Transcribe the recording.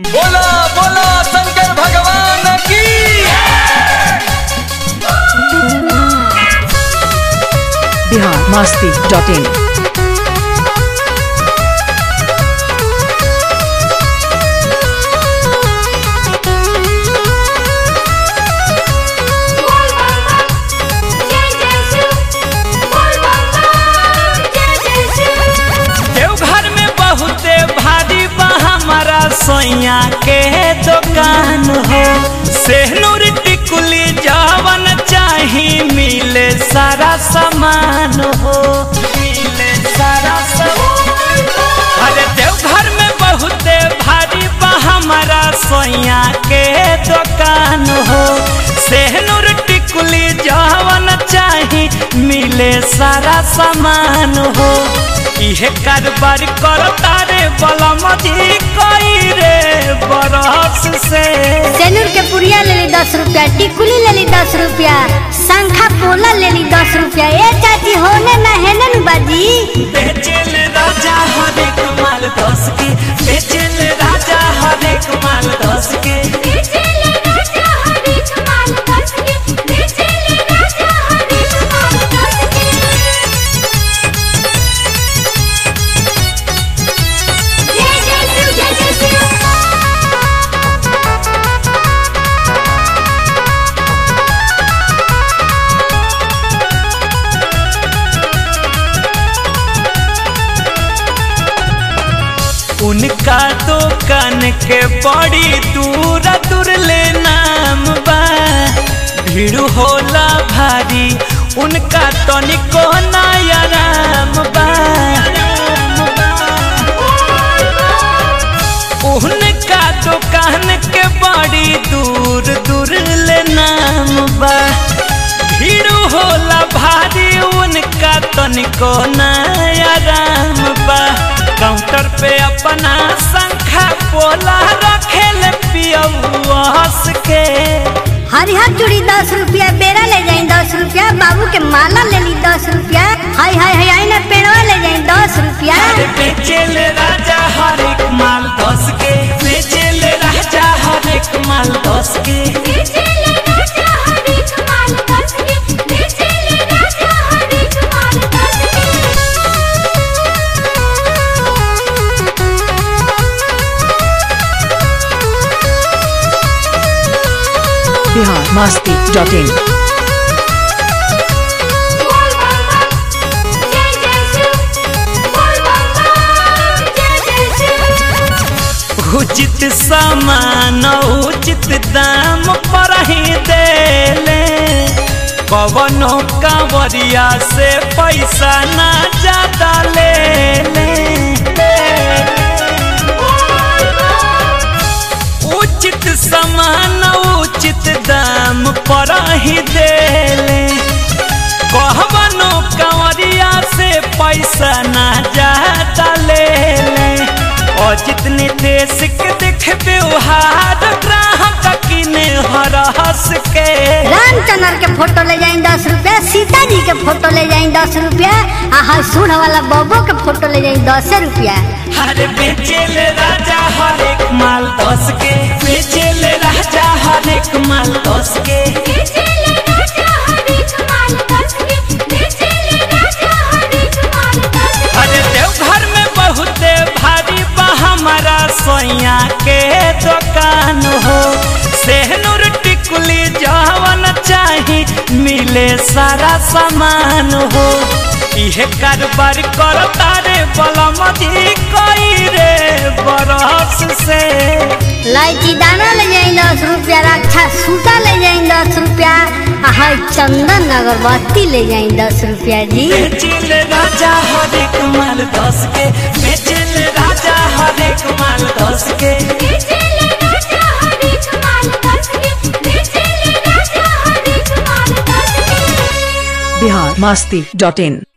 बोला बोला शंकर भगवान की बिहार मास्ती डॉट इन देवघर में बहुते भारी बा हमारा सोया के दुकान हो सेहनूर टिकुली जवन चाही मिले सारा सामान हो मिले सारा सामान अरे देवघर में बहुते भारी बा हमारा सोया के दुकान हो सेहनूर टिकुली जवन चाही मिले सारा सामान हो इहे कारोबार करता रे बलमदी कई रे बरस से सेनूर के पुड़िया ले ली दस रुपया टिकुली ले ली दस रुपया शंखा पोला ले ली दस रुपया ए चाची होने ना है ना बाजी बेचेल राजा हरे कमाल दस के बेचेल राजा हरे कमाल दस के उनका दुकान के बड़ी दूर दूर ले नाम बा भीड़ होला भारी उनका तनिको नया राम बा उनका दुकान के बड़ी दूर दूर ले नाम बा भीड़ होला भारी उनका तनिको नया राम बा काउंटर पे अपना संखा पोला रखेल पियऊ हंस के हरिहर चूड़ी दस रुपया बेरा ले जाई दस रुपया बाबू के माला ले ली दस रुपया हाय हाय हाय आई ना पेड़वा ले जाई दस रुपया अरे बेचेल राजा हर एक माल दस के बेचेल राजा हर एक माल दस के बिहार मास्ती डॉट इन उचित सामान उचित दाम पर ही देले कवनो कांवरिया से पैसा ना ज्यादा ले ले उचित सामान उचित दाम पर ही देले कहबनो कंवरिया से पैसा ना ज्यादा ले ले और जितने देश के देख व्यवहार ग्राहक किने हर हंस के रामचंद्र के फोटो ले जाई दस रुपया सीता जी के फोटो ले जाई दस रुपया आ हाय सूढ़ वाला बबो के फोटो ले जाई दस रुपया हर बेचेल राजा हर एक माल दस के बेचेल राजा हर एक माल दस के अरे देवघर में बहुते भारी बा हमारा सोया के दुकान हो सेहनूर टिकुली जवन चाही मिले सारा सामान हो इहे कारोबार करता रे बलमदी कई रे बरस से लाइची दाना ले जाई दस रुपया रक्षा सूता ले जाई दस रुपया आ हाय चंदन अगरबत्ती ले जाई दस रुपया जी बेचिल राजा हरे कमाल दस के बेचिल राजा हरे कमाल दस के बिहार मास्ती डॉट इन